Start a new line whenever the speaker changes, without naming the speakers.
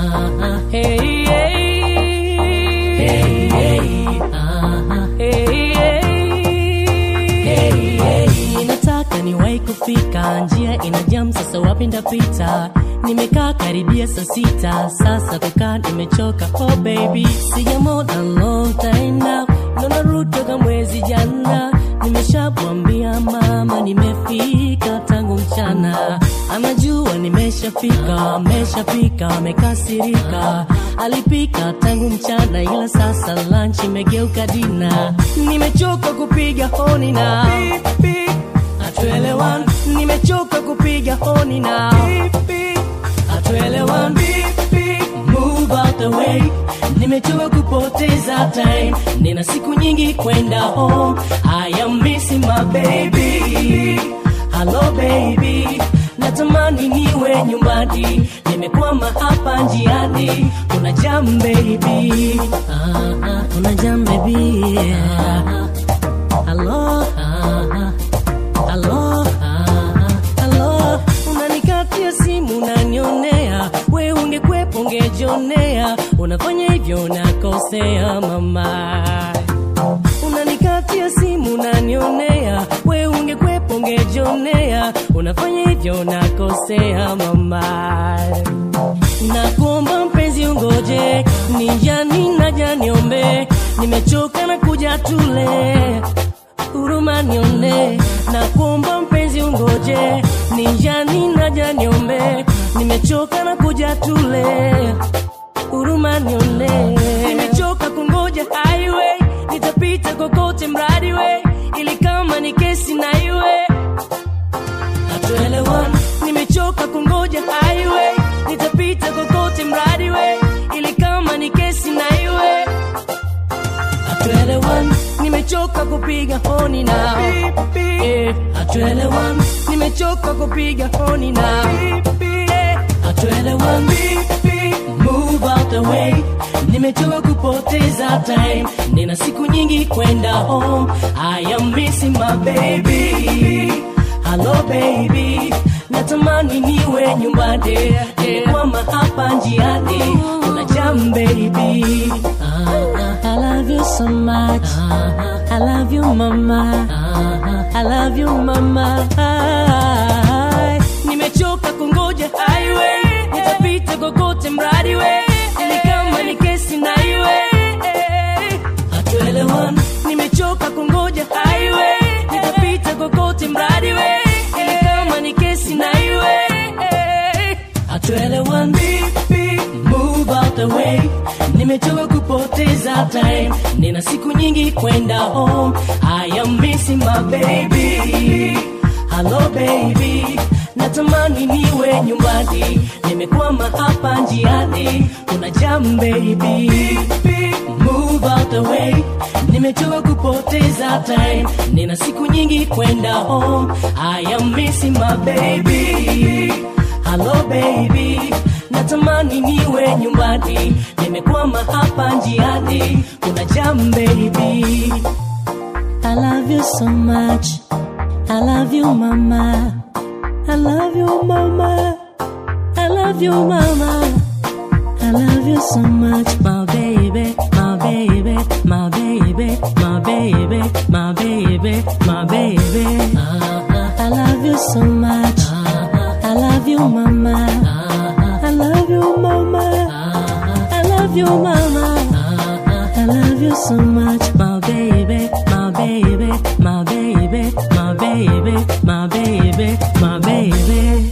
Ah, hey, hey. Hey, hey. Ah, hey, hey. Hey, hey. Nataka niwahi kufika, njia ina jam, sasa wapi ndapita? Nimekaa karibia saa sita, sasa kukaa nimechoka. Oh baby, sijamona long time now, ndo narudi toka mwezi jana. Nimeshamwambia mama nimefika tangu mchana, anajua nimeshafika, ameshafika, amekasirika. Alipika tangu mchana, ila sasa lunch imegeuka dina. Nimechoka kupiga honi na hatuelewani, nimechoka kupiga honi na hatuelewani. Move out the way, nimechoka kupoteza time, nina siku nyingi kwenda home. I am missing my baby, hello baby, natamani niwe nyumbani, nimekwama hapa njiani, kuna jam baby, ah, ah, kuna jam baby, ah, hello, ah, ah. Halo, ah, halo, unanikatia simu unanionea, we ungekwepo ungejionea, unafanya hivyo unakosea mama. Unanikatia simu unanionea, we ungekwepo ungejionea, unafanya hivyo unakosea mama. Nakuomba mpenzi ungoje, nijani naja niombe, nimechoka na kuja tule huruma nione na kuomba mpenzi ungoje ninjani naja niombe nimechoka na kuja tule huruma nione nimechoka kungoja highway nitapita kokote mradi we ili kama ni kesi na iwe hatuelewani nimechoka kungoja highway nitapita kokote mradi we ili kama ni kesi na iwe hatuelewani nimechoka kupiga honi na Eh, hatuelewani nimechoka kupiga honi na Eh, hatuelewani move out the way nimechoka kupoteza time nina siku nyingi kwenda home i am missing my baby hello baby natamani niwe nyumbani nimekwama hapa njiani kuna jam baby ah, ah, I love you so much I love you mama I love you mama nimechoka kungoja highway nitapita kokote mradi we ili kama ni kesi na iwe hatuelewani nimechoka kungoja highway nitapita kokote mradi we ili kama ni kesi na iwe hatuelewani move out the way nimechoka kupoteza time nina siku nyingi kwenda home i am missing my baby hello baby natamani niwe nyumbani nimekwama hapa njiani kuna jam baby move out the way nimechoka kupoteza time nina siku nyingi kwenda home i am missing my baby hello baby natamani niwe nyumbani nimekwama hapa njiani kuna jam baby I love you so much I love you mama I love you mama I love you mama I love you so much my baby my baby my baby my baby my baby my baby I love you so much I love you mama I love you mama I love you mama I love you so much my baby my baby my baby my baby my baby my baby